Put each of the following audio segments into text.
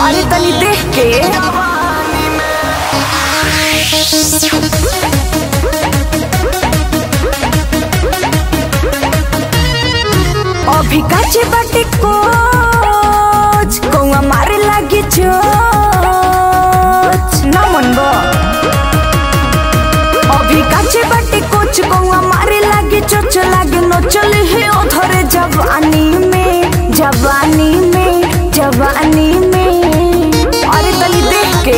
अरे तनी देख के अभी काचे बाटे कोच कौआ मारे लागी चोच ना मन बा अभी काचे बाटे कोच कौआ मारे लागे चोच लागे नो चले हे ओधरे जवानी में जवानी में जवानी में अरे तनी देख के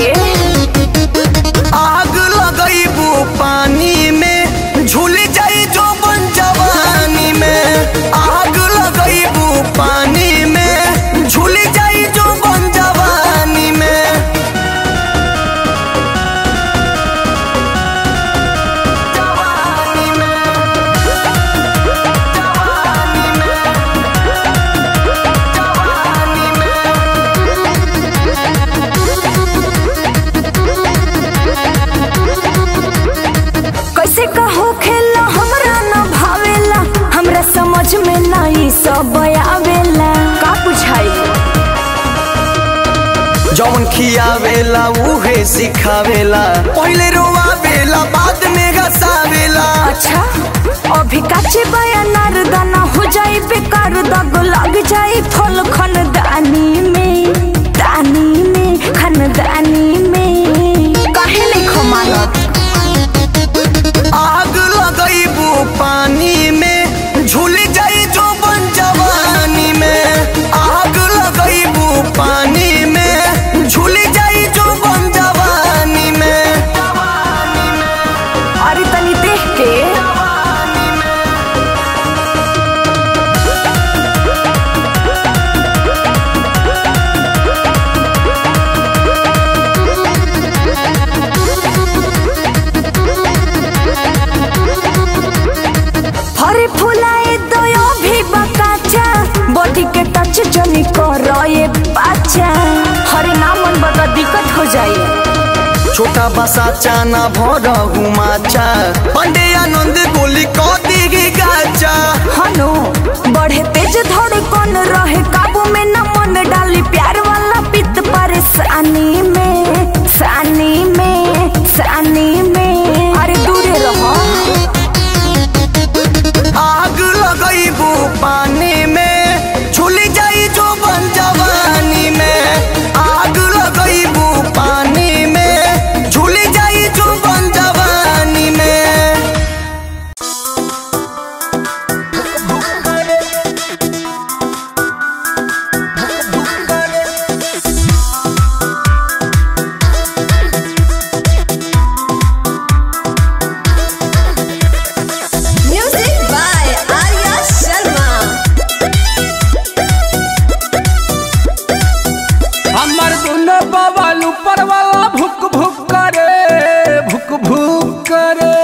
आग लगैबू पानी में झूल जाई जो बन जवानी में आग लगैबू पानी में झूल जाई जो बन जवानी में जवानी में जवानी में जवानी में कैसे कहो खेला हमरा न भावेला हमरा समझ में नहीं सब आवेला का बुझाई जौन खियावेला उहे सिखावेला पहिले रोवावेला बाद में गसावेला अच्छा अभी काचे बयानार दाना हो जाई बेकार दाग लग जाई फल खनदानी में दानी में खनदानी में काहे नहीं खमानत आग लगैबू पानी में झूल जाई जो बन जवानी में आग लगैबू पानी में झूल जाई जो बन जवानी में अरे तनी देख के हरे फुलाए दयो भी बकाचा बॉडी के टच जनी करो ये बाचा हरे नामन बड़ा दिक्कत हो जाए छोटा बसा चाना भर हुमाचा पंडे आनंद गोली को दिगी गाचा हनो बढ़े तेज धड़कन रहे काबू में न मन डाली प्यार वाला पित परेशानी में सानी में सानी में अरे दूरे रहो आग लगैबू पानी में झूल जाई जो बन जवानी में आग लगैबू पानी में झूल जाई जो बन जवानी में Music by Arya Sharma. हमर दुनो बवाल ऊपर वाला भुक भुक करे भुक भुक करे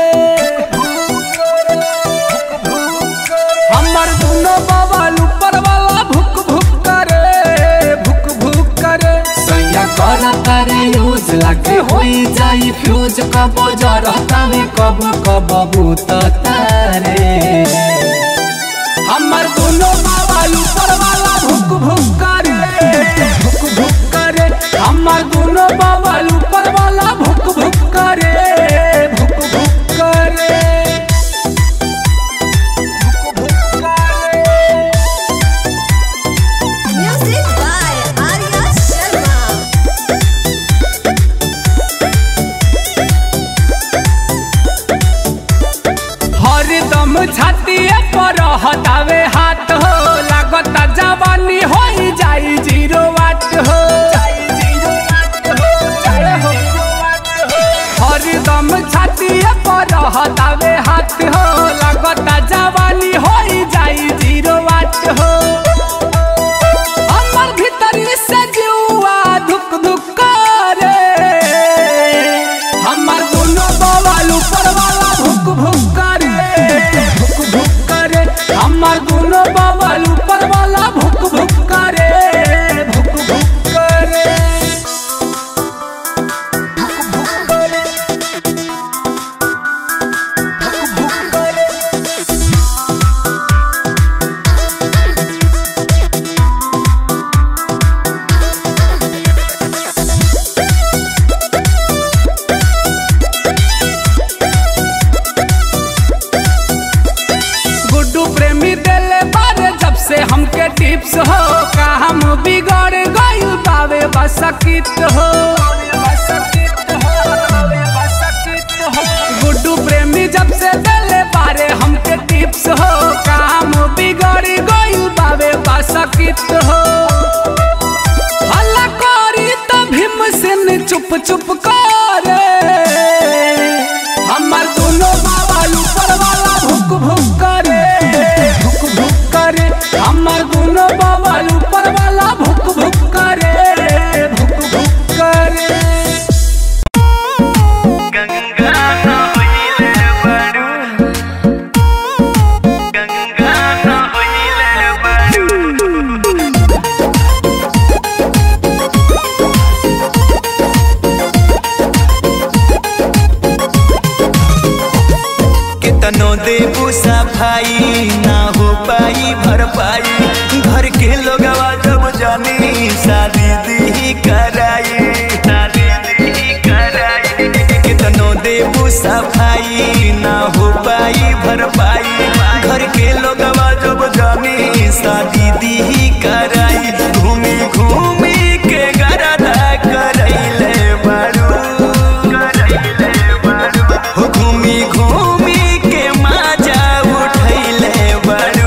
हमर दुनो बवाल ऊपर वाला भुक भुक करे भुक भुक करे सैया कर करे यूज लगे होई जाई फ्यूज कब जरता में कब कब बूत तारे हमर दोनों बाबा ऊपर वाला भुक भुक करे भुक भुक करे हमर दोनों बाबा ऊपर वाला भुक भुक करे भुक भुक करे भुक भुक करे Music by Arya Sharma. हरदम छातिए पर हटावे हाथ हो लागता जवानी हो जाई जीरो वाट हो हरदम छातिए पर हटावे हाथ हो लागता जवानी हो जाई जीरो वाट हो हमर भीतरी से जुआ धुक धुक करे हमर दोनों बवाल ऊपर वाला भुक भुक करे भुक भुक करे हमर दोनों बवाल ऊपर वाला भुक भुक करे भुक भुक करे भुक भुक करे भुक भुक करे काम बिगड़ गइल बावे बसकित हो गुड्डू प्रेमी जब से दिले बारे हमके टिप्स हो काम बिगड़ गइल बावे बसकित हो हल्ला करी त भीम सिन चुप चुप करे हमर दोनों बाबा ऊपर वाला भुक भुक करे भुक भुक करे हमर दोनों बाबा ऊपर वाला भुक भुक करे भुक भुक करे कितनो देबू सफाई ना हो पाई भरपाई घर के लोगवा जब जानी शादी दी कराई शादी दी कराई कितनो देबू सफाई ना हो पाई भरपाई घर के लोगवा जब जानी शादी दी कराई घूमी घूमी के गरदा करैले बारू करैले बारू हो घूमी घूमी के मजा उठैले बारू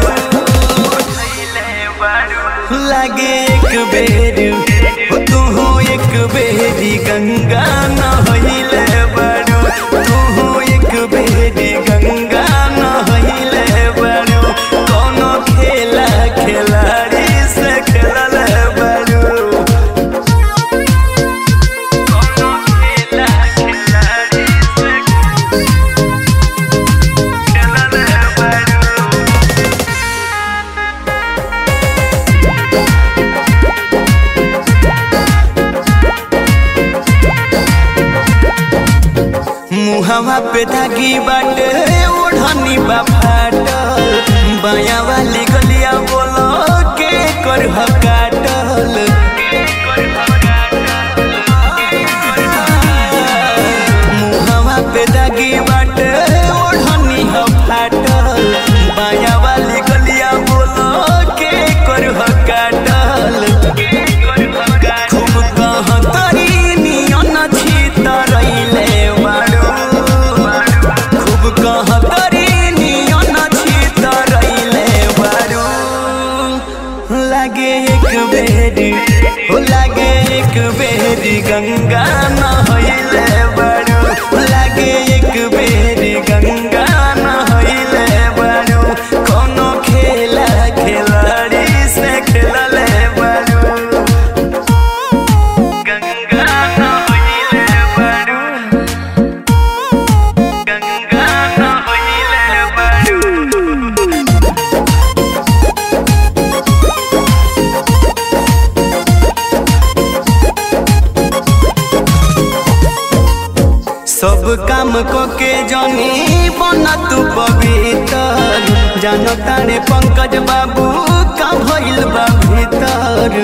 लागे एक बेर हो तू एक बेरी गंगा नहैले बारू तू एक बेरी गंगा नहैले बारू कोनो खेला खिलाड़ी से खेलल बारू कोनो खेला खिलाड़ी से खेलल बारू मुहवा पे धागी बाटे ओढ़नी बा फाटल बाया वाली गलिया बोलो के कर काटल मुहवा पे धागी बाटे ओढ़नी ह फाटल बाया वाली गलिया बोलो के कर काटल खूब कहतरी नियन छितरैले बारू खूब कहतरी नियन छितरैले बारू लागे एक बेरी हो लागे एक बेरी गंगा नहैले बारू लागे एक बेरी गंगा नहैले बारू कोनो खेला खिलाड़ी से खेलले बारू गंगा नहैले बारू गंगा नहैले बारू सब काम को के जनी बन तू पवित्र जान तारे पंकज बाबू का भइल बा भीतर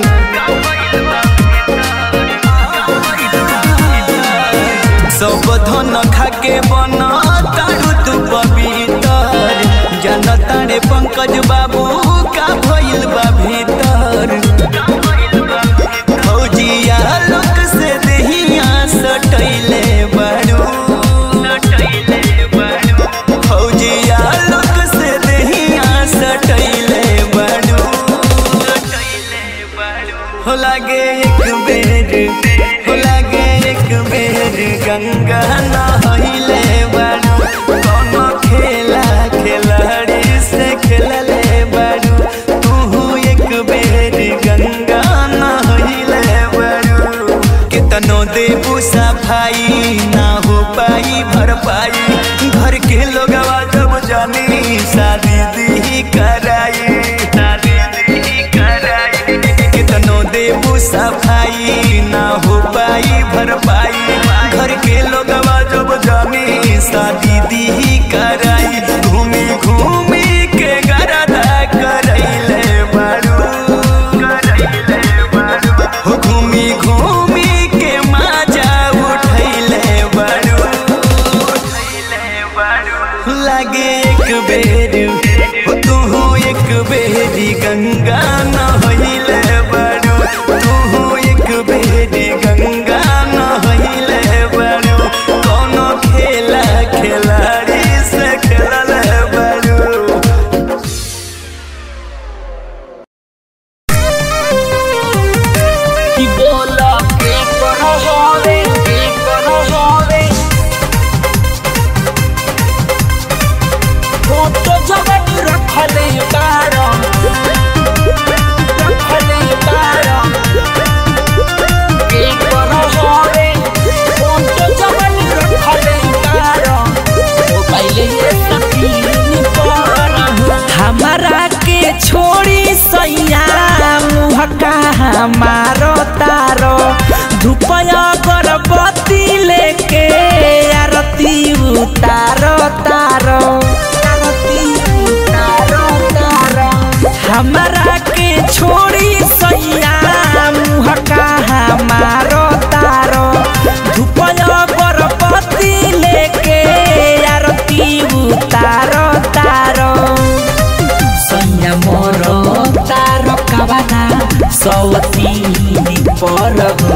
सब धन खाके बन तारू तू पवित्र जान तारे पंकज बाबू का भइल बा भीतर फौजिया लोक से देहिया सटैले बारू फौजिया लोक से देहिया सटैले बारू हो लागे एक बेर हो लागे एक बेर गंगा नहैले बारू कोनो खेला खिलाड़ी से खेलले बारू तू एक बेर गंगा नहैले बारू कितनो देबू सफाई ना हो पाई भरपाई घर के लोगवा जब जानी शादी दी कराई शादी दी कराई कितनो देबू सफाई ना हो पाई भरपाई घर के लोगवा जब जानी शादी दी कराई घूमी घूमी के गरदा करैले बारू करैले बारू हो घूमी घूमी के मजा उठैले बारू लागे एक बेर हो तू एक बेरी गंगा नहैले बारू मारो तारो धुपया गर्भवती लेके आरती उतारो तारो आरती उतारो तारो हमरा के छोड़ी सैया मुँह कहाँ मारो तारो धुपया गर्भवती लेके आरती उतारो तारो सैया मोर तारो कबाना सौतीनी पर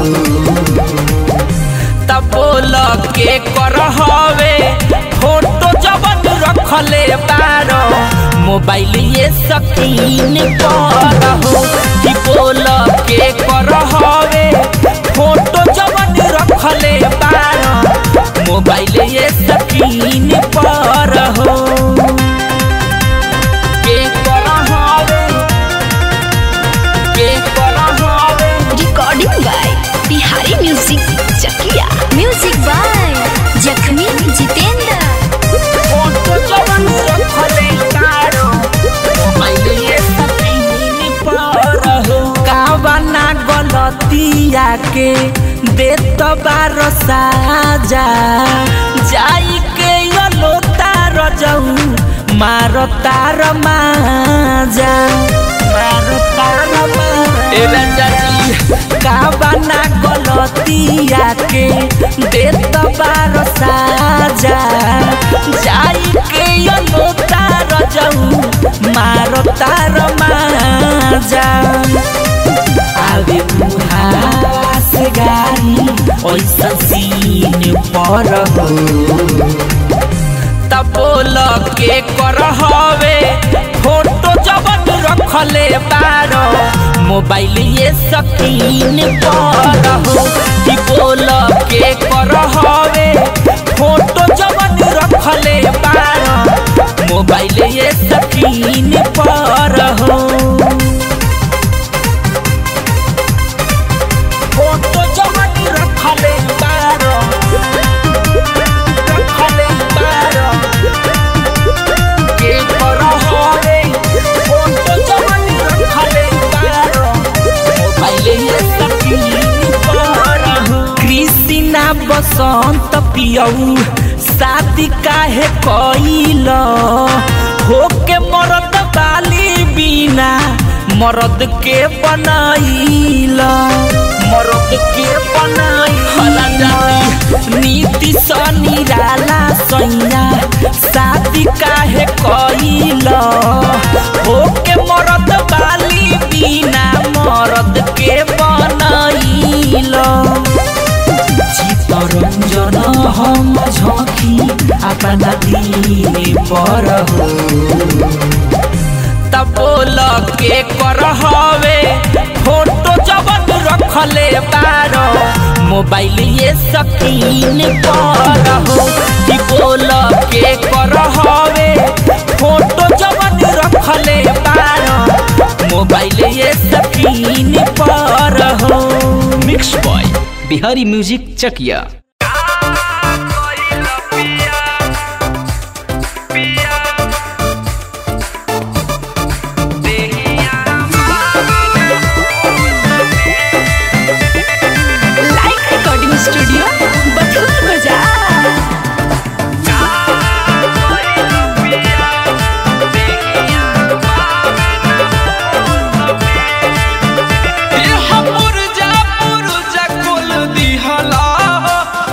तब बोल के कर हवे फोटो जबन रखले बारो मोबाइल ये सकीन पर हो कि बोल के कर हवे फोटो जबन रखले बारो मोबाइल ये सकीन पर हो के कर हवे के कर हवे recording by Bihari music Chakiya music by Jakhmi Jitendra photo जवन रखले तारो मोबाइल ये सकीन पर हो कावना गलतिया के देत बार साजा जाई के यलो तार जाऊ मारो तार माजा मारो तार माजा कावना गलतिया के देत बार साजा जाई के यलो तार जाऊ मारो तार माजा आवे मुहास गारी ओइसा सीन पर हो तब बोल के कर हवे फोटो जबन रखले बारो मोबाइल ये सकीन पर हो कि बोल के कर हवे फोटो जबन रखले बारो मोबाइल ये सकीन पर हो फोटो जवन रखले बारो रखले बारो के कर हवे फोटो जवन रखले बारो मोबाइल ये सकीन पर हो कृष्णा बसंत पियऊ शादी काहे कइल होके मरद बाली बिना मरद के बनाइल मरद के बनाइल नीति स निराला सैया शादी काहे कइल होके मरद बाली बिना मरद के बनाइल चितरंजन हम झोंकी अपना दिने पर हो तब बोल के कर हवे फोटो जबन रखले बारो मोबाइल ये सकीन पर हो कि बोल के कर हवे फोटो जबन रखले बारो मोबाइल ये सकीन पर हो mix by Bihari music Chakiya like recording studio Bathua बाजार पुरजा पुरजा कुल दिहला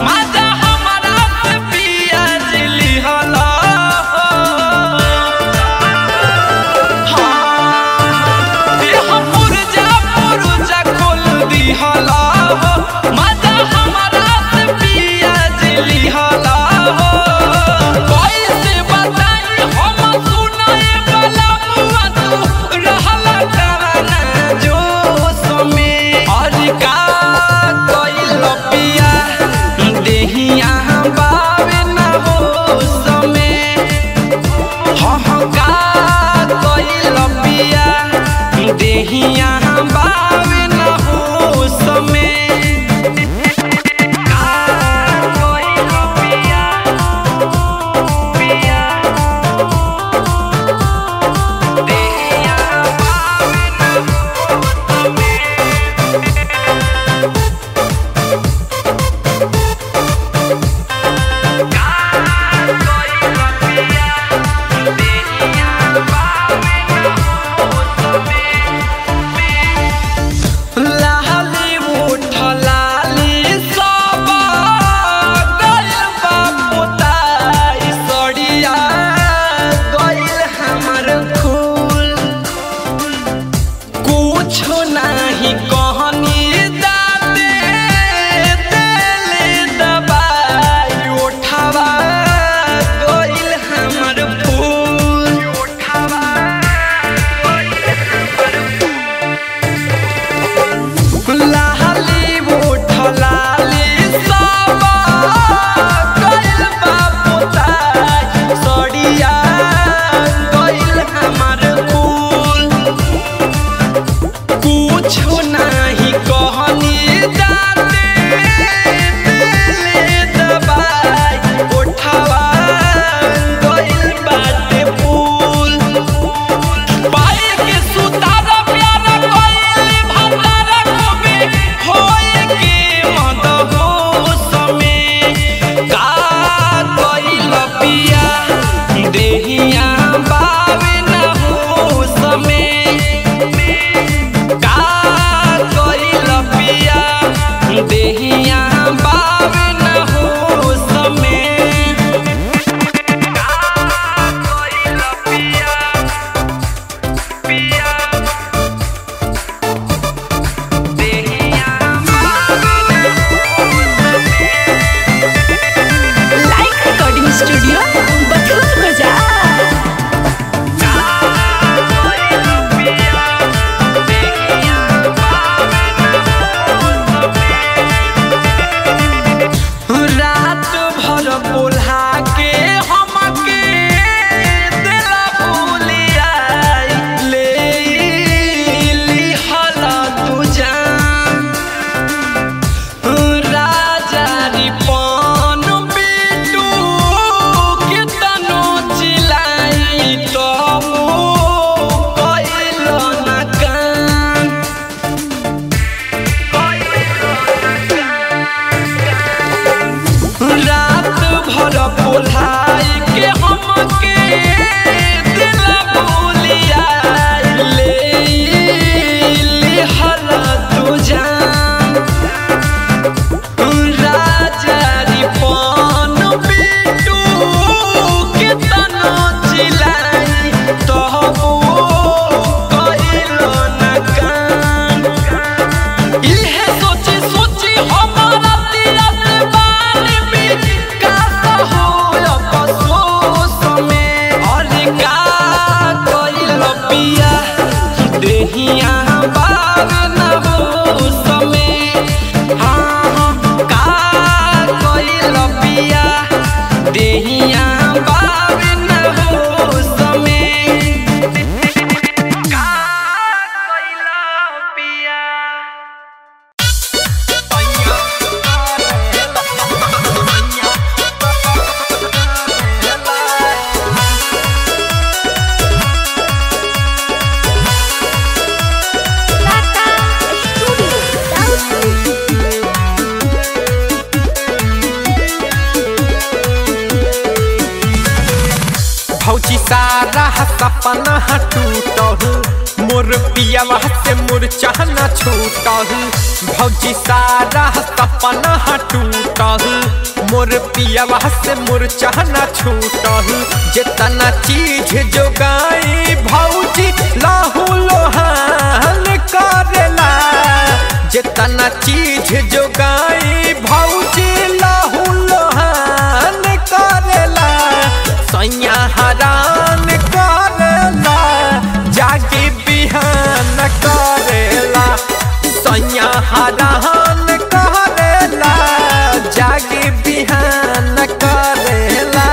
सपना टूटल मोर पियावा से मोर चाहना छूटल भौजी सारा सपना टूटल मोर पियावा से मोर चाहना छूटल जितना चीज जोगाई भौजी लाहू लोहान करेला जितना चीज जोगाई भौजी लाहू लोहान करेला सैया हरान करेला जागे बिहान करेला सैया हरान करेला जागे बिहान करेला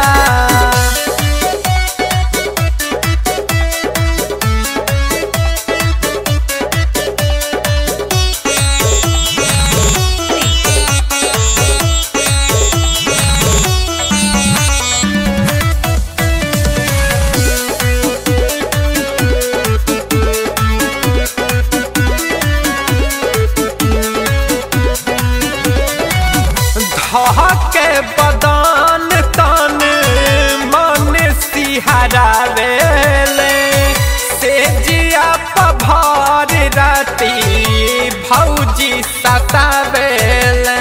धके बदान तन मन सिहरावेले से जिया पभार राती भौजी सतावेले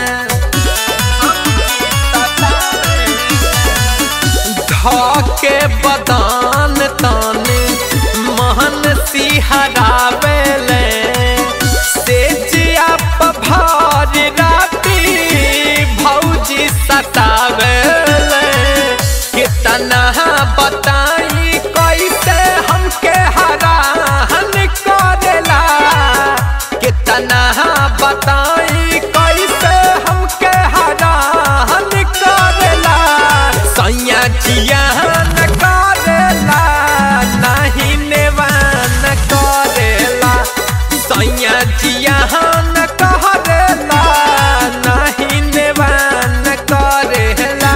धके बदान तन मन सिहरावेले से जिया पभार राती भौजी सतावेले कितना बताई कैसे हमके हरान करेला कितना बताई कैसे हमके हरान करेला सैया जियान करेला नहीं नेवान करेला सैया जियान करेला नहीं नेवान करेला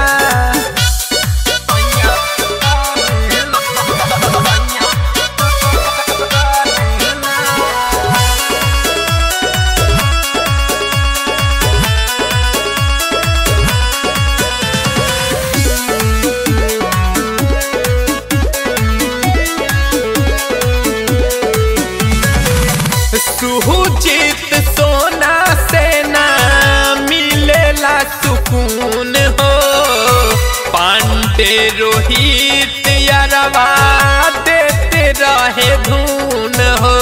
सुहुचित सोना से ना मिलेला सुकून हो पांडे रोहित यारवा देते रहे धून हो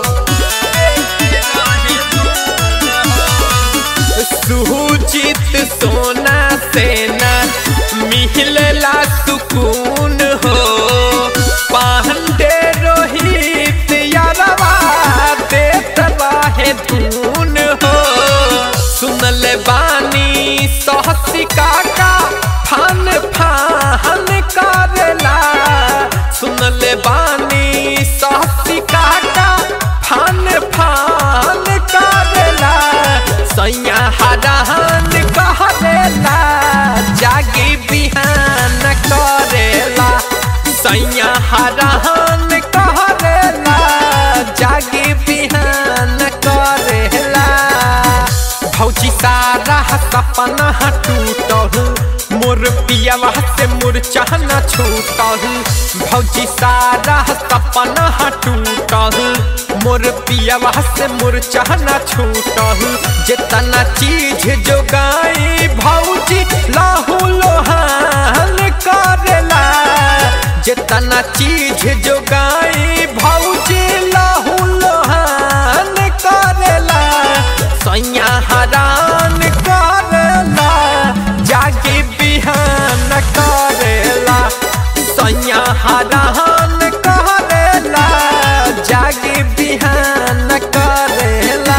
सुहुचित सोना से ना मिलेला सुकून हो पांडे रोहित यारवा देत रहे धून हो सुनल बानी सहसी काका फान फान करेला सुनल बानी सहसी काका फान फान करेला सैया हरान करेला जागी बिहान करेला सैया हरान करेला जागी बिहान करेला भौजी सारा सपना टूटल मोर पियावा से मोर चाहना छूटल भौजी सारा सपना टूटल मोर पियावा से मोर चाहना छूटल जितना चीज जोगाई भौजी लाहू लोहान करेला जितना चीज जोगाई भौजी लाहू लोहान करेला सैया हरान करेला जागे बिहान करेला सैया हरान करेला जागे बिहान करेला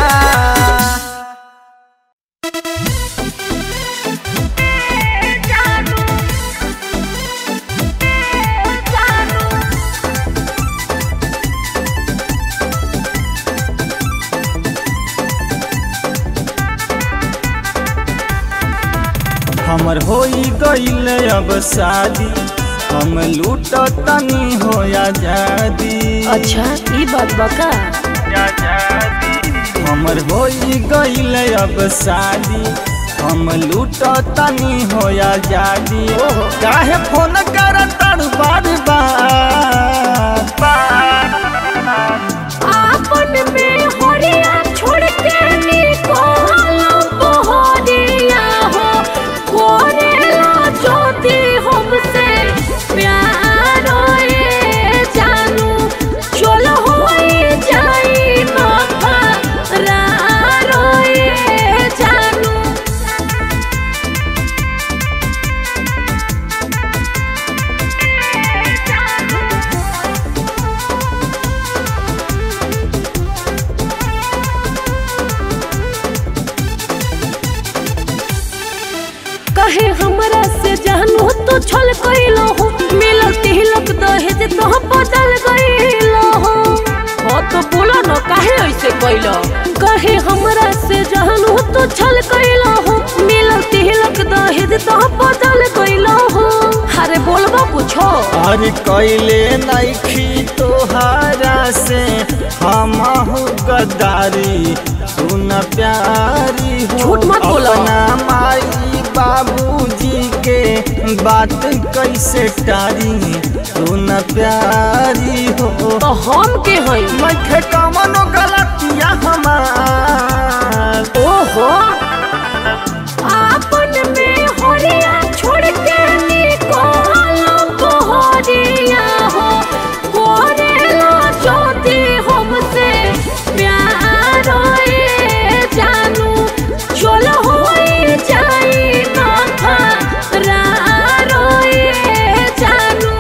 हमर होई गईल अब शादी हम लूट तनी हो आजादी अच्छा ई बात बका हमर होई गईल अब शादी हम लूट तनी हो आजादी काहे फोन कर बार बार आपन में हरिया छोड़ के निकल बहरिया हो करेला ज्योति हमसे प्यार ए जानू चल होई जाई नखरार ए जानू कहे हमरा से जानू तो छल कइलो हो मिलल तिलक दहेज तो बदल गइलो हो हो तो बोलो न काहे ऐसे कइलो कहे हमरा से जानू तो छल कइलो हो मिलल तिलक दहेज तो बदल गइलो हो अरे बोलबो कुछो और कैले नैखी तोहारा से हमहु गद्दारी सुन प्यारी हो झूठ मत बोलो। अपना माई बाबूजी के बात कैसे टारी सुन प्यारी हो तो हम के हई मैं कमनो गलतिया हमार ओहो आपन में हरिया छोड़ के निकल बहरिया हो करेला ज्योति हमसे प्यार ए जानू चल होई जाई नखरार ए जानू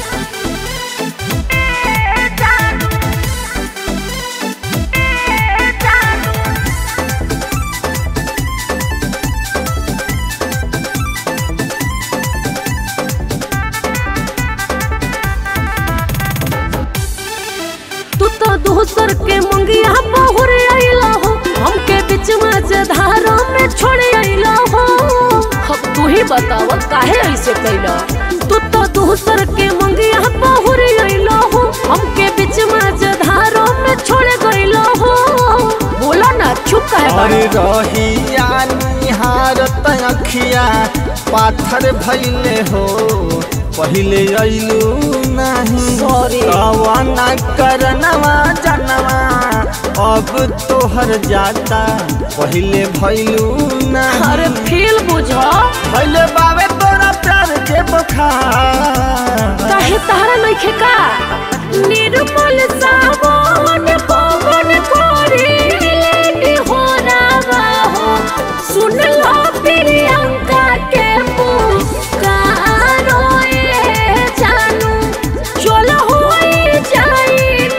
तू तो दूसर के मंगिया बहुर आइला हो हमके बीच में से धारा में छोड़ आइला हो अब तू ही बताव काहे ऐसे कैला तू तो दूसर के मंगिया बहुर आइला हो हमके बीच में से धारा में छोड़ गइला हो बोला ना चुप काहे अरे बाड़ा? रहिया निहारत अखिया पाथर भैले हो पहिले अइलू नहीं Sorry. कवना करनवा जनवा अब तोहर जाता पहिले भैलू अरे नहीं फील बुझा पहिले बावे तोरा प्यार के बखार काहे तारा नइखे का निर्मल सावन पवन कोरी लेडी हो रावा हो सुन लो प्रियंका के पुकारो ए जानू चल होई जाई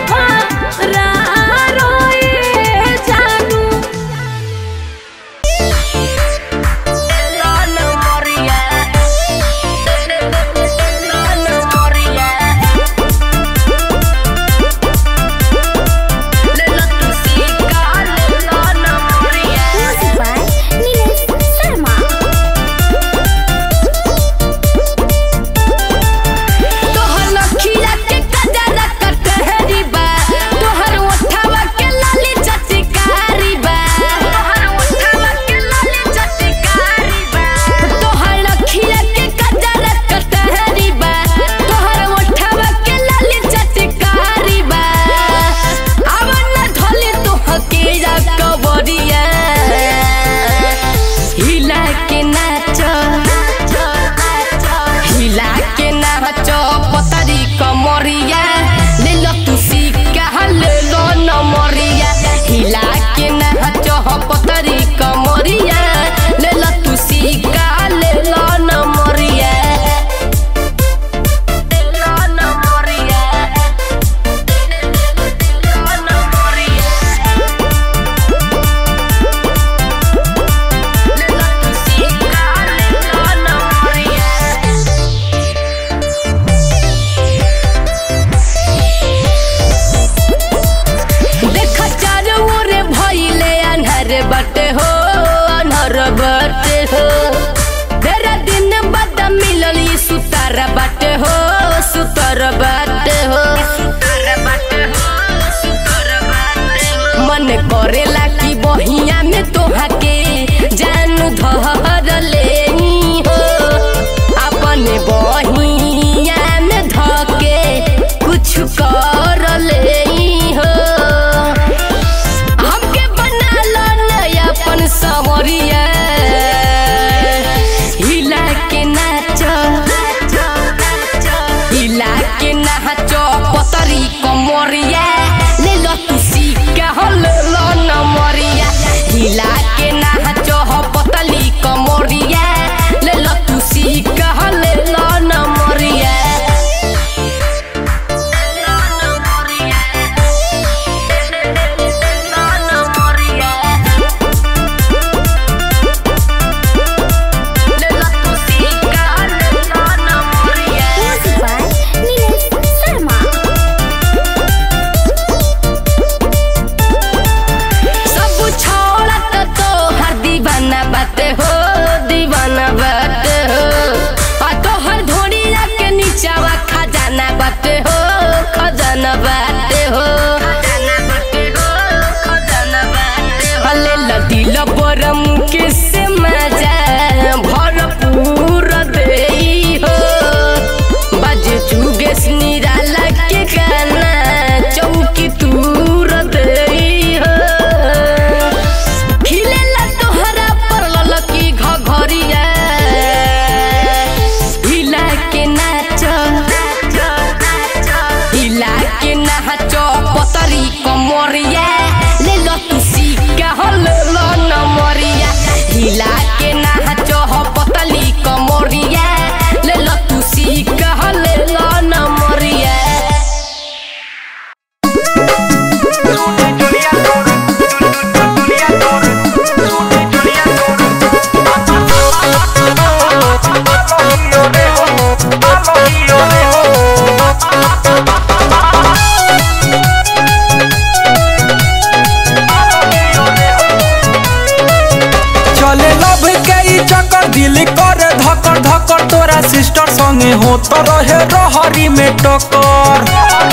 नखरारो ए जानू तोहर लखिया के कजरा कटहरी बा तोहर ओठवा के लाली चटकारी बा तोहर ओठवा के लाली चटकारी बा तोहर लखिया के कजरा कटहरी बा तोहर ओठवा के लाली चटकारी बा आवन ढोले तोह के जा कबरिया हिला के नाच हिला के नाच पतरी कमरिया ले लो तू सिक्का ले लो नमरिया हिला के नाच पतरी कमरिया ले लो तू सिक्का ले लो नमरिया ले लो नमरिया ले लो नमरिया ले लो तू सिक्का ले लो नमरिया देख चारो ओरे भइले अन्हर बटे हो अन्हर बटे हो तेरा दिन बाद मिलल ई सुतार बटे हो सुतार बटे हो मन करेला कि बहिया में तोहा के जानू धर ले हो अपने बहिया में धके कुछ धकर तोरा सिस्टर संगे हो तो रहे रहरी में टक्कर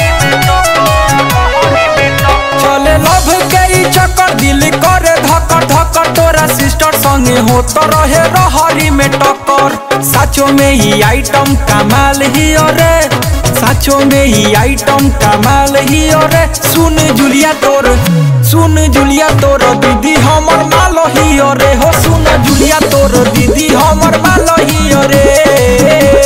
चले लभ के ई चक्कर दिल करे धकर धकर तोरा सिस्टर संगे हो तो रहे रहरी में टक्कर साचो में ही आइटम कमाल ही रे साचो में ही आइटम कमाल ही रे सुन जुलिया तोर सुन जुलिया तोर दीदी हमर मालो ही रे हो सुन जुलिया तोर दीदी हमर मालो ही रे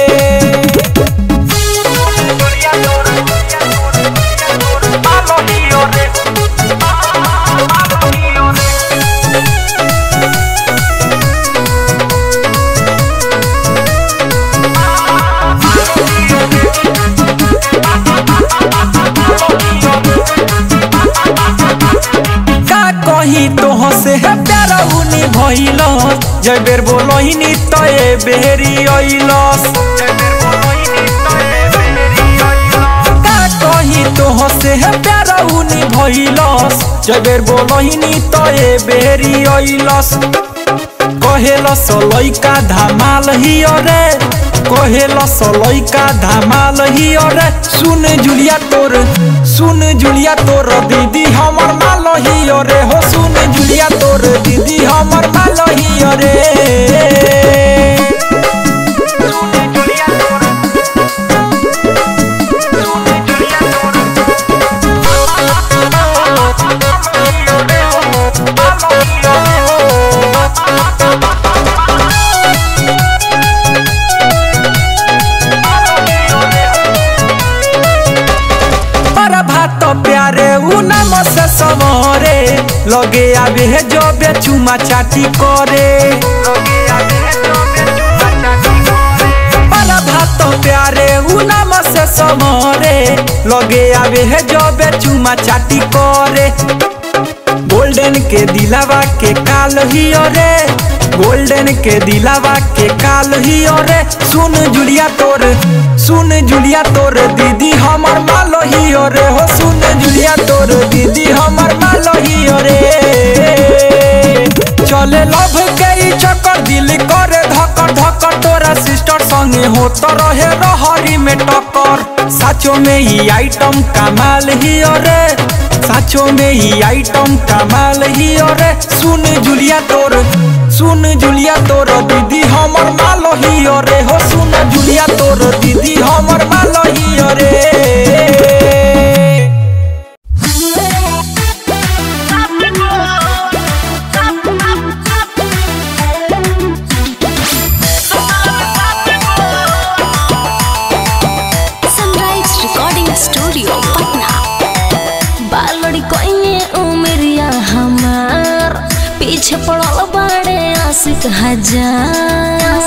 का कही तोह से है प्यारा उनी भइलस जय बेर बोलहिनी तो ए बेरी अइलस का कही तोह से है प्यारा उनी भइलस जय बेर बोलहिनी तो ए बेरी अइलस कहेल सलैका धमाल ही रे कहेल सलैका धमाल ही रे सुन जुलिया तोर सुन जुलिया तोर दीदी हमर माल ही रे हो सुन जुलिया तोर दीदी हमर माल ही रे पर भात प्यारे उ नाम से समरे लगे आवे है जो बेचुमा चाटी करे पर भात प्यारे उ नाम से समरे लगे आवे है जो बेचुमा चाटी करे गोल्डन के दिलावा के काल ही रे गोल्डन के दिलावा के काल ही रे सुन जुलिया तोर सुन जुलिया तोर दीदी हमर मालो ही रे हो सुन जुलिया तोर दीदी हमर मालो ही रे चले लभ के ई चक्कर दिल करे धक्कर धक्कर तोरा सिस्टर संगे हो तो रहे रहरी में टक्कर साचो में ही आइटम कमाल ही रे साचो में ही आइटम कमाल ही रे सुन जुलिया तोर सुन जुलिया तोर दीदी हमर मालो ही रे हो सुन जुलिया तोर दीदी हमर मालो ही रे सनराइज रिकॉर्डिंग स्टूडियो पटना बालड़ी कोइने उमरिया हमार पीछे पड़ल बाड़े आशिक हजार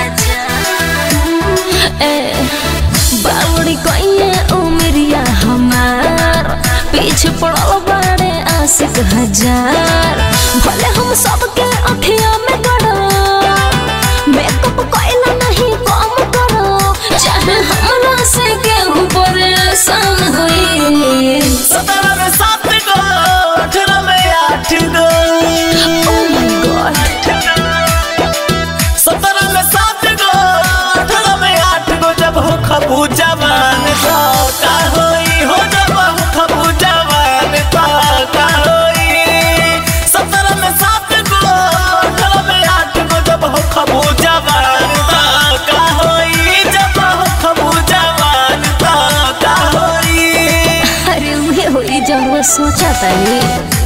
ए बालड़ी कोइने उमरिया हमार पीछे पड़ल बाड़े आशिक हजार भले हम सबके अखिया में गड़ा मेकअप कोइला नहीं कम करो चाहे हमरा से केहू परेशान होई सत्रह में सात गो अठारह में आठ गो Oh my God. सत्रह में सात गो अठारह में आठ गो जब हो खबू जवान तो का होई हो जब हो खबू जवान तो का होई सत्रह में सात गो अठारह में आठ गो जब हो खबू जवान तो का होई जब हो खबू जवान तो का होई अरे उहे होई जब वो सोचा तानी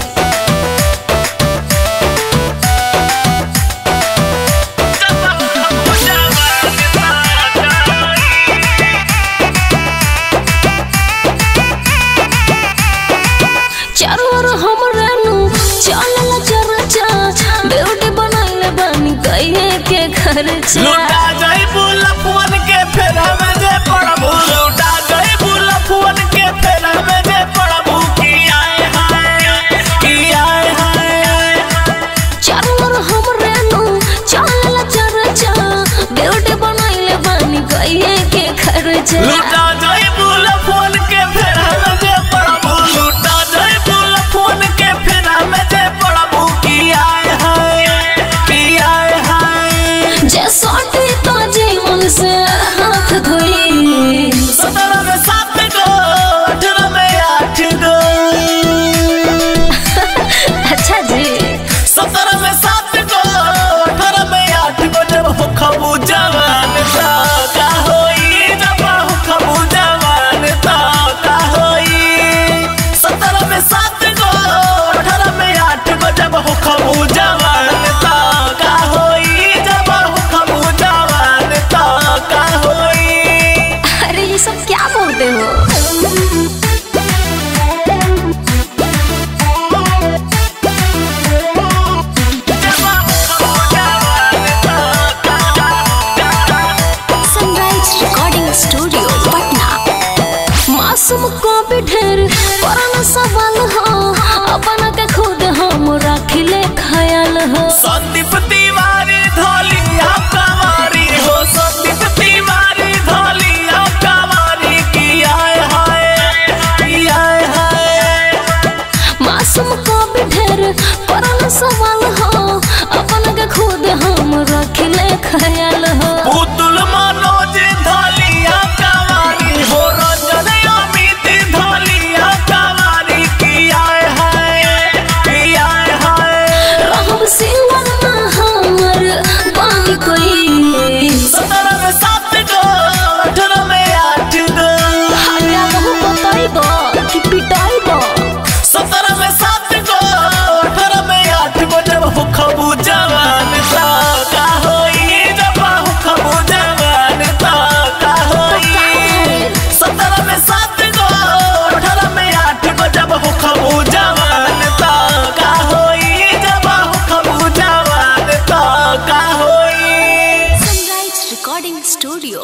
चारों ओर हमरे नु चलला चरचा ब्यूटी बनाइले बानी कहिए के खर्चा लुटा जाई बुलफुन के फेरा में जे पड़बू लुटा जाई बुलफुन के फेरा में जे पड़बू की आए हाय की आए हाय चारों ओर हमरे नु चलला चरचा ब्यूटी बनाइले बानी कहिए के खर्चा लुटा जाई बुलफुन के फेरा में जे पड़बू लुटा जाई बुलफुन के फेरा में जे पड़बू की आए हाय की आए हाय जे सोटी तो जे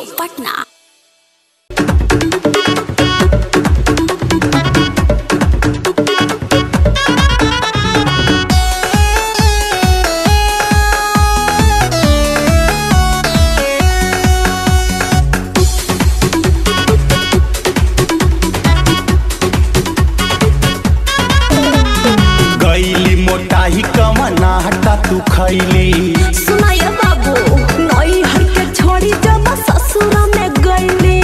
पटना गईली मोटाही कमना हटा तू खैली सुनाय बाबू नई हर के छोड़ी जब ससुर में गईली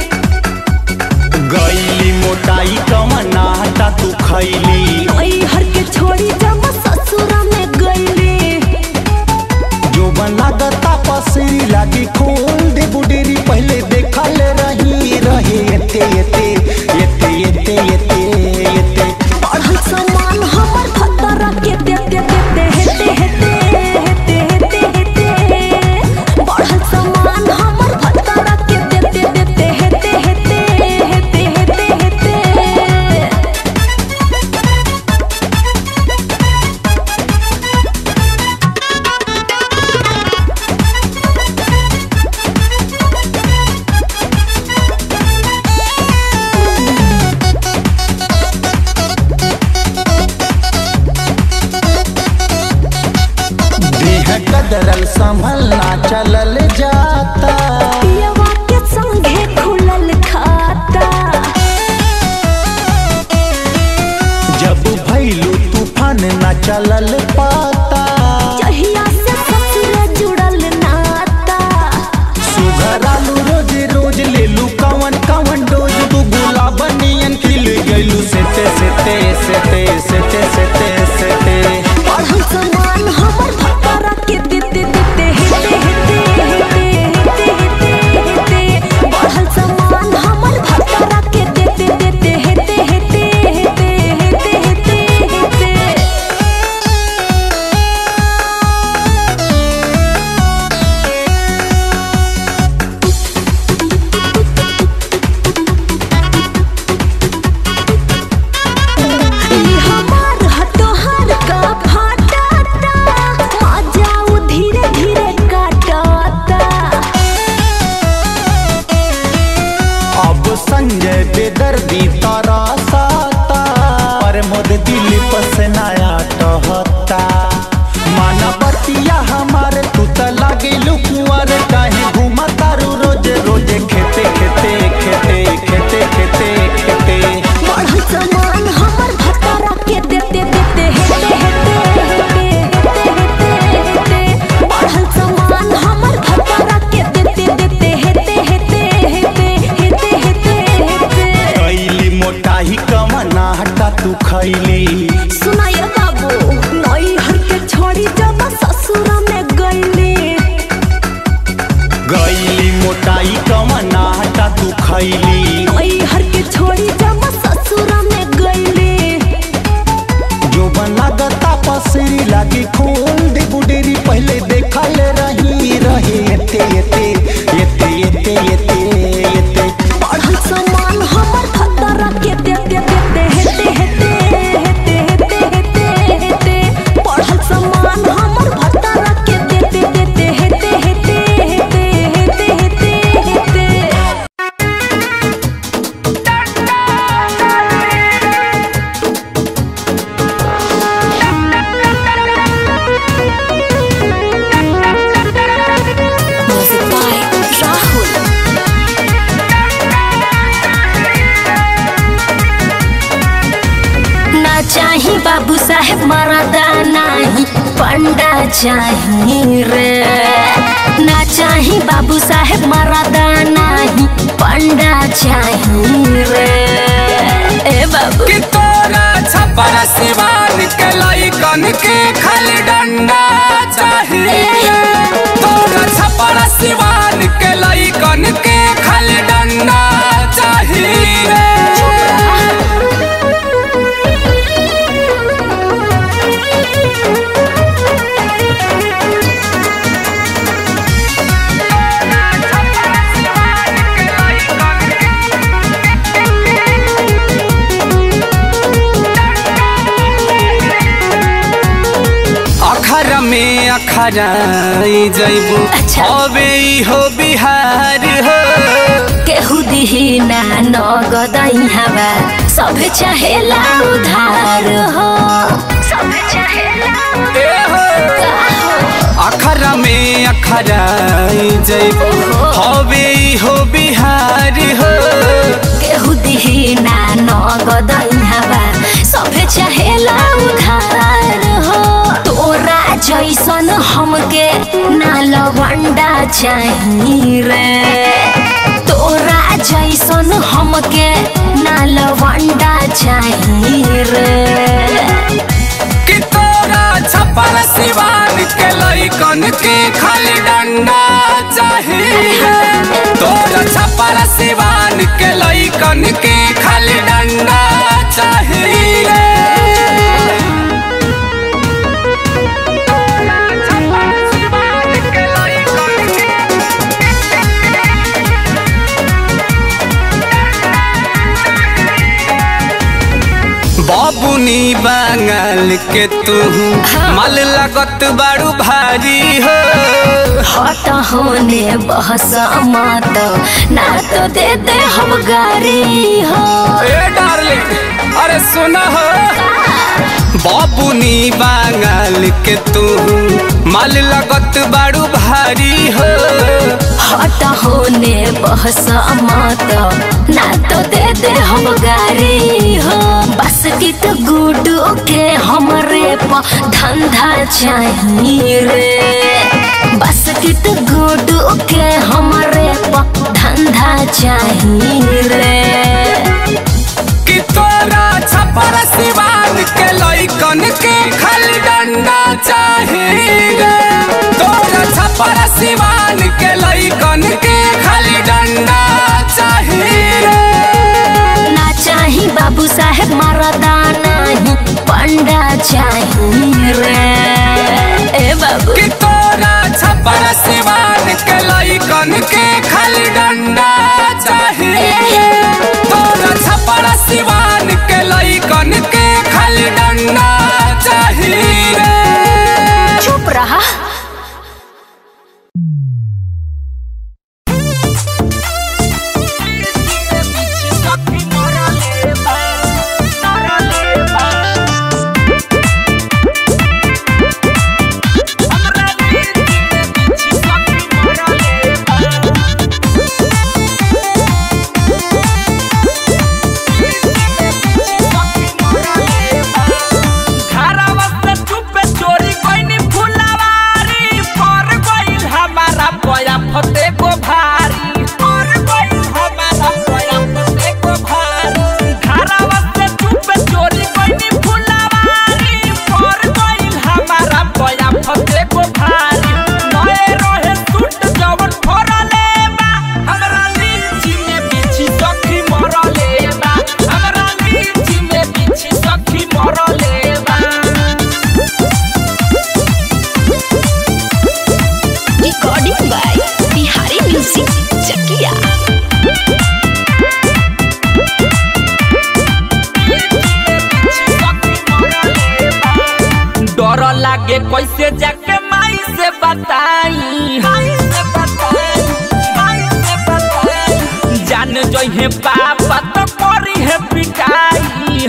गईली मोटाई कमना हटा तू खैली नई हर के छोड़ी जब ससुर में गईली जो बना दता पसरी लागी खोल दे बुडेरी पहले देखल रही रहे एते एते एते एते एते एते पढ़ल सामान हमर खतरा के देते देते हेते हेते हेते हेते हेते पढ़ल सामान हमर खतरा के देते देते हेते हेते हेते हेते हेते देह कदरल संभलना चलल जाता पियवा के संगे खुलल खाता जब भैलू तूफान न चलल पाता जहिया से ससुर जुड़ल नाता सुघरालू रोज रोज लेलू कवन कवन डोज तू गुलाब नियन खिल गइलू सेते सेते सेते सेते सेते सेते पढ़ल सामान हमर खतरा के देते देते हेते हेते हेते हेते हेते हेते पढ़ल सामान हमर खतरा के देते देते हेते हेते हेते हेते हेते हेते ई हमार हतोहर का फाटाता मजाऊ धीरे धीरे काटाता अब संजय बेदर्दी तारा साता पर मोद दिल पसनाया टहता मानवतिया हमार तू त लागे लुकुआर काहे घुमा तारू रोज रोज खेते खेते खेते खेते खेते खेते बढ़ल सामान हमर भतारा के देते देते हेते हेते हेते हेते हेते हेते बढ़ल सामान हमर भतारा के देते देते हेते हेते हेते हेते हेते हेते कैली मोटाही कमना हटा तू खैली सुनाय बाबू नई हर के छोड़ी जब ससुर में गईली गईली मोटाई कमना हटा तू खैली नई हर के छोड़ी जब ससुर में गईली जो बना गता पसरी लागी खोल दे बुडेरी पहले देखल रही रहे एते एते एते एते एते एते पढ़ल सामान हमर खतरा के देते देते हेते हेते हेते हेते हेते हेते पढ़ल सामान हमर खतरा के देते देते हेते हेते हेते हेते हेते हेते म्यूजिक बाय राहुल ना चाही बाबू साहेब मरदा नाही पंडा चाही रे ना चाही बाबू साहेब मरदा नाही पंडा चाही रे ए बाबू कि तोरा छपर सिवान के लइकन के खाली डंडा चाहिए तोरा छपर सिवान के लइकन के खाली डंडा चाहिए में अखराई जैबू अच्छा। अबे ई हो बिहार हो केहू दिही ना नगदई हवा सब चाहेला उधार हो सब चाहेला ए हो अखरा में अखराई जैबू अबे ई हो बिहार हो केहू दिही ना नगदई हवा सब चाहेला उधार हो तोरा जैसन हमके ना लवंडा चाही रे तोरा जैसन हमके ना लवंडा चाही रे कि तोरा छपर सिवान के लइकन के खाली डंडा चाहिए तोरा छपर सिवान के लइकन के खाली डंडा चाहिए बाबुनी बांगल के तू मल लगत बाड़ू भारी हो हट होने बहस मत ना तो दे दे हम गारी हो ए डार्लिंग अरे सुना हो बाबुनी बांगल के तू मल लगत बाड़ू भारी हो हट होने बहस मत ना तो दे दे हम गारी हो बस की तो गुडू के हमरे प धंधा चाहिए रे बस की तो गुडू के हमरे प धंधा चाहिए रे कि तोरा छपर सिवान के लइकन के खाली डंडा चाहिए तोरा छपर सिवान के लइकन के खाली डंडा चाहिए ना चाही बाबू साहेब मरदा नहीं पंडा चाहिए रे ए बाबू कि तोरा छपर सिवान के लइकन के खाली डंडा चाहिए तोरा छपर सिवान के लइकन के खाली डंडा चाहिए चुप रहा घरवा से चुपे चोरी कोइनी फुलवारी पर गइल हमारा पया फते को भारी पर गइल हमारा पया फते को भारी घरवा से चुपे चोरी कोइनी फुलवारी पर गइल हमारा पया फते को भारी नए रहे सूट जवन फरले बा हमरा लीची में बिछी सखी मरले बा हमरा लीची में बिछी सखी मरले बा recording by Bihari music Chakiya डर लागे कैसे जाके माई से बताई जान जहे पापा तो करी है पिटाई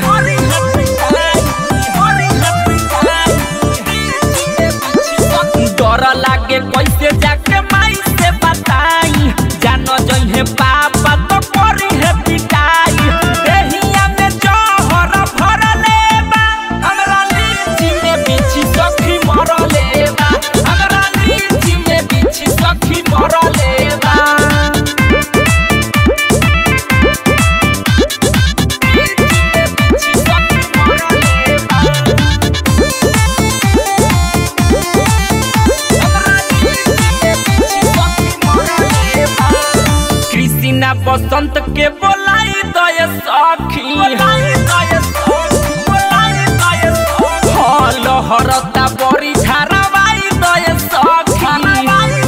डर लागे कैसे जाके माई से बताई जान जहे पापा तो करी है पिटाई देहिया में जहर भरले बा हमरा लीची में बिछी सखी मरले बा हमरा लीची में बिछी सखी मरले बा कृष्णा बसंत के बोलाई दय सखी हाँ लहरता बड़ी झारावाई दय सखी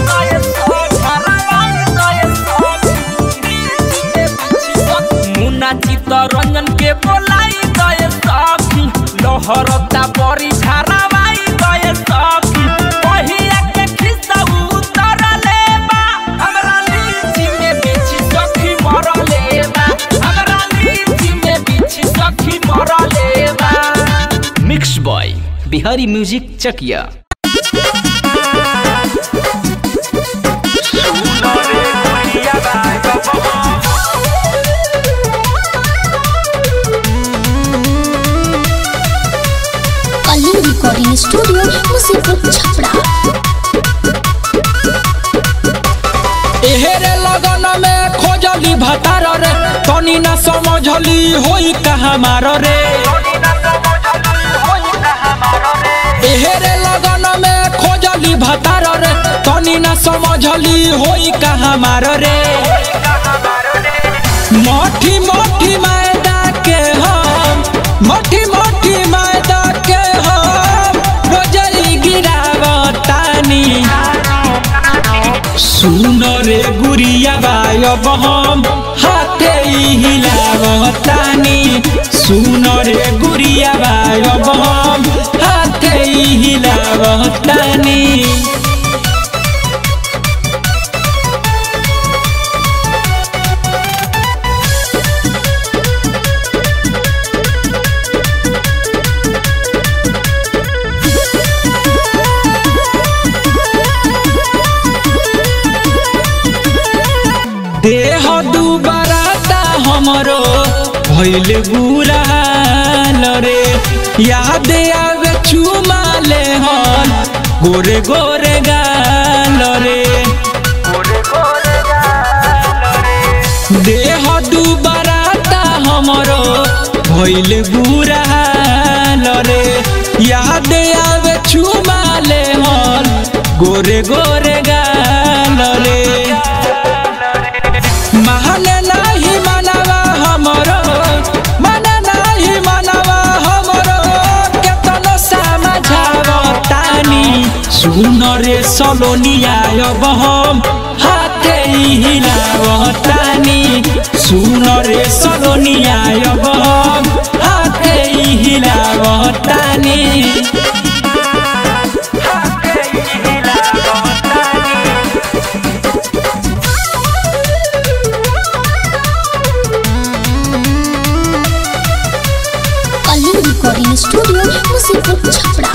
मुन्ना चित्तरंजन के बोलाई दय सखी लहरता बड़ी झारावाई दय सखी Bihari music Chakiya Kaling recording studio मुसीबत छपरा एहेरे लगन में खोजली भतार रे तनी ना समझली होई कहाँ मार रे एहेरे लगन में खोजली भतार रे तनी ना समझली होई कहाँ मार रे मोठी मोठी मैदा के हम मोठी मोठी मैदा के हम रोजई गिरावतानी सुन रे गुरिया गायब हम हाथे हिलावतानी सुन रे गुरिया गायब हम हाथे हिलावतानी देह दुबराता हमरो भइल बुराल रे याद आवे चुमा ले हन गोरे गोरे गाल रे देह दुबराता हमरो भइल बुराल रे याद आवे चुमा ले हन गोरे गोरे गाल रे माने नाही मनवा हमरो माने नाही मनवा हमरो केतनो समझावतानी सुन रे सलोनिया अब हम हाथे हिलावतानी सुन रे सलोनिया अब हम हाथे हिलावतानी कलिंग रिकॉर्डिंग स्टूडियो मुसीबत छपरा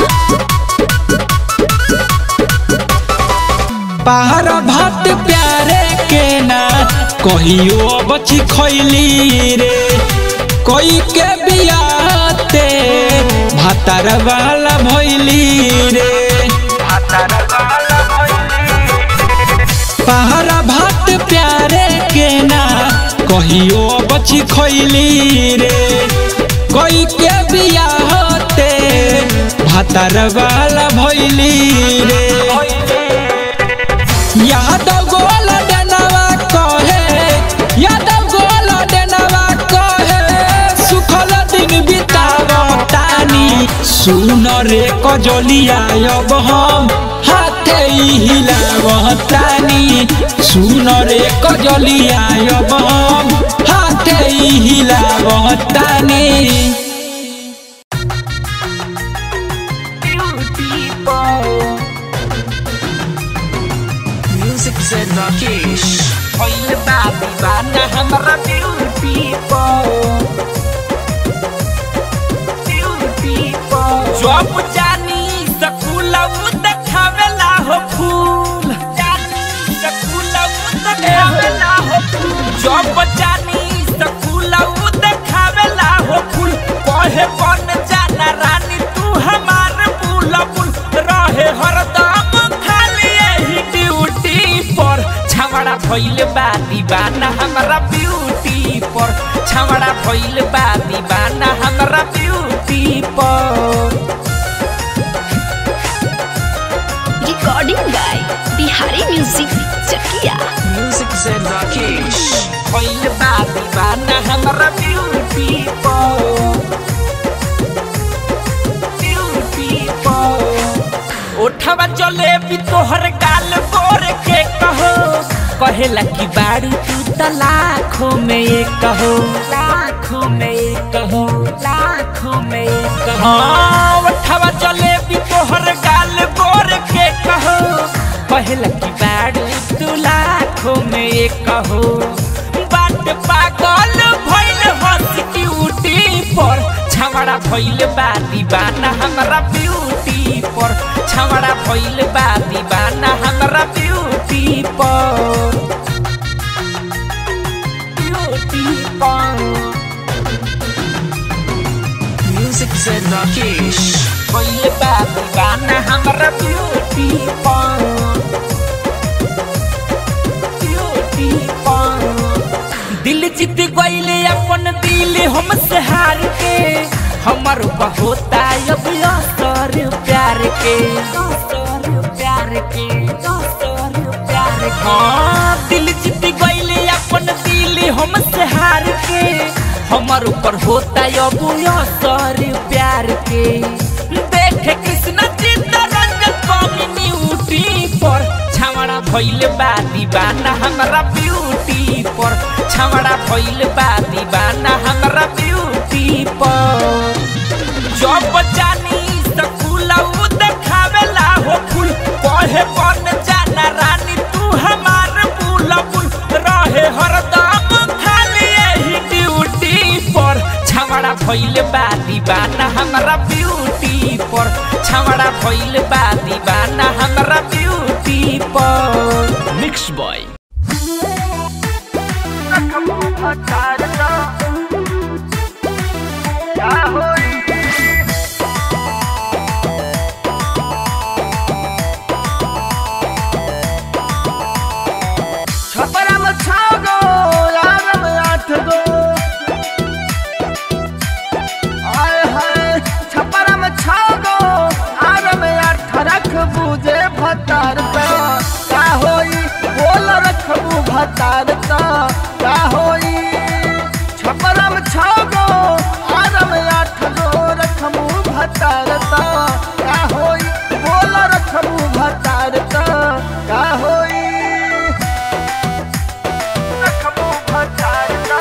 पहाड़ भात प्यारे के ना कहियो बची खैली रे कोई के बियाते भातार वाला भैली रे पहाड़ भात प्यारे के ना कहियो बची खैली रे कोई के बियाते भातार वाला भैली रे यादव गोल डनवा कहे यादव गोल डनवा कहे सुखल दिन बितावतानी सुन रे कजलिया अब हम हाथे हिलावतानी सुन रे कजलिया अब हम हाथे हिलावतानी म्यूजिक से राकेश ओइल बाबी बाना हमरा ब्यूटी पो ब्यूटी पो जब जानी स्कूल उ देखावेला हो फूल जानी स्कूल उ देखावेला हो फूल जब जानी स्कूल उ देखावेला हो फूल कहे बन जाना रानी तू हमार बुलबुल रहे हरदम खाली यही ड्यूटी पर छवड़ा भइल बा दीवाना हमरा ब्यूटी पर छवड़ा भइल बा दीवाना हमरा ब्यूटी पर recording by Bihari music Chakiya music से राकेश भइल बा दीवाना हमरा ब्यूटी पर ब्यूटी पर ओठवा जलेबी तोहर गाल गोर के कहो कहेला कि बाड़ी तू त लाखों में एक कहो लाखों में एक कहो लाखों में एक कहो हाँ ओठवा जलेबी तोहर गाल गोर के कहो कहेला कि बाड़ी तू लाखों में एक कहो बाट पागल भइल हंस की उठी पर छवड़ा भइल बा दीवाना हमरा ब्यूटी पर छवड़ा भइल बा दीवाना हमरा ब्यूटी पर ब्यूटी पर Music said Rakesh. भइल बा दीवाना हमरा ब्यूटी पर ब्यूटी पर दिल जीत गईले अपन दिल हमसे हार के हमर होता अब असर प्यार के असर प्यार के असर प्यार के हाँ दिल जीत गईले अपन दिल हमसे हार के हमर ऊपर होता अब असर प्यार के देखे कृष्ण चित्तरंजन कम्युनिटी पर छावड़ा भइल बा दीवाना हमरा ब्यूटी पर छावड़ा भइल बा दीवाना हमरा ब्यूटी पर जब जानी स्कूल उ देखावेला हो फूल पढ़े बन जाना रानी तू हमार बुलबुल रहे हरदम खाली यही ड्यूटी पर छावड़ा भइल बा दीवाना हमरा ब्यूटी पर छावड़ा भइल बा दीवाना हमरा ब्यूटी पर मिक्स बॉय छपरा में छह गो यार में आठ गो आय हाय छपरा में छह गो यार में आठ रख बुझे भतार ता का होई बोल रखबू भतार ता का होई छपरा में छह गो यार में आठ गो रखबू भतार ता का होई बोल रखबू भतार ता का होई रखबू भतार ता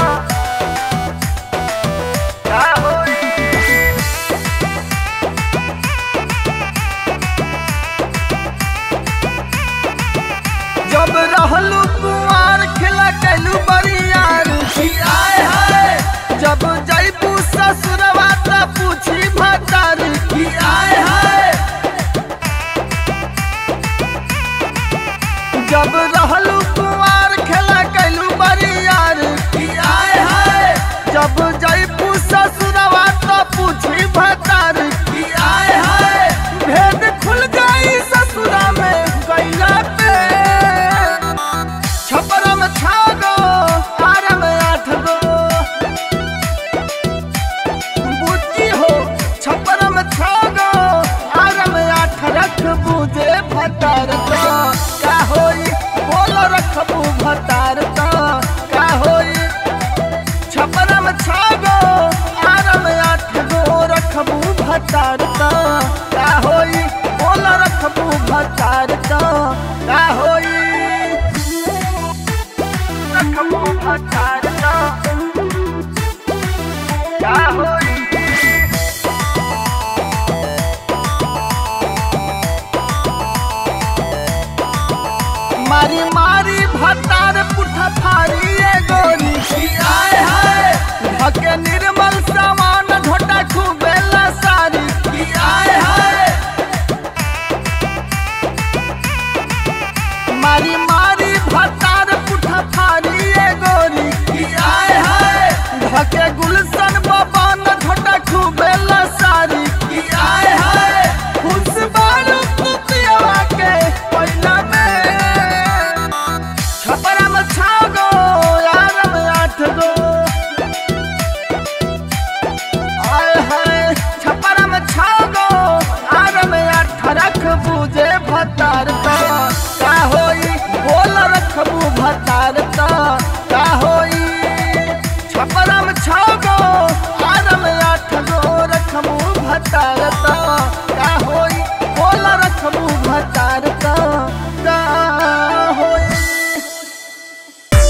का होई जब रहलू कुआर खिला कैलू बरियार की आए हाय जब जैबू ससुरवा त पूछी भतार की आए हाय जब रहलू कुआर खेला कैलू बरियार की आए हाय जब जैबू ससुरवा त पूछी भतार की आए हाय भेद खुल गई ससुरा में गैला पे छपरा में छा गो आर में आठ गो बुद्धि हो छपरा में छा गो आर में आठ रख बुझे भतार तो का होई बोल रखबू भतार तो का होई छपरा में छा गो आर में आठ गो रखबू भतार तो का होई बोल रखबू भतार तो का होई रखबू भतार तो का होई मारी मारी भतार पुठा फारी ए गोरी की आए हाय भके निर्मल सामान घोटा खूबेला सारी की आए हाय मारी मारी भतार पुठा फारी ए गोरी की आए हाय भके गुलशन बबन घोटा खूबेला सारी की आए हाय खुश बारू कुतिया के पहिला में छपरा में छा गो यार में आठ गो आय हाय छपरा में छा गो यार में आठ रख बुझे भतार ता का होई बोल रखबू भतार ता का होई छपरा में छा गो यार में आठ गो रखबू भतार ता का होई बोल रखबू भतार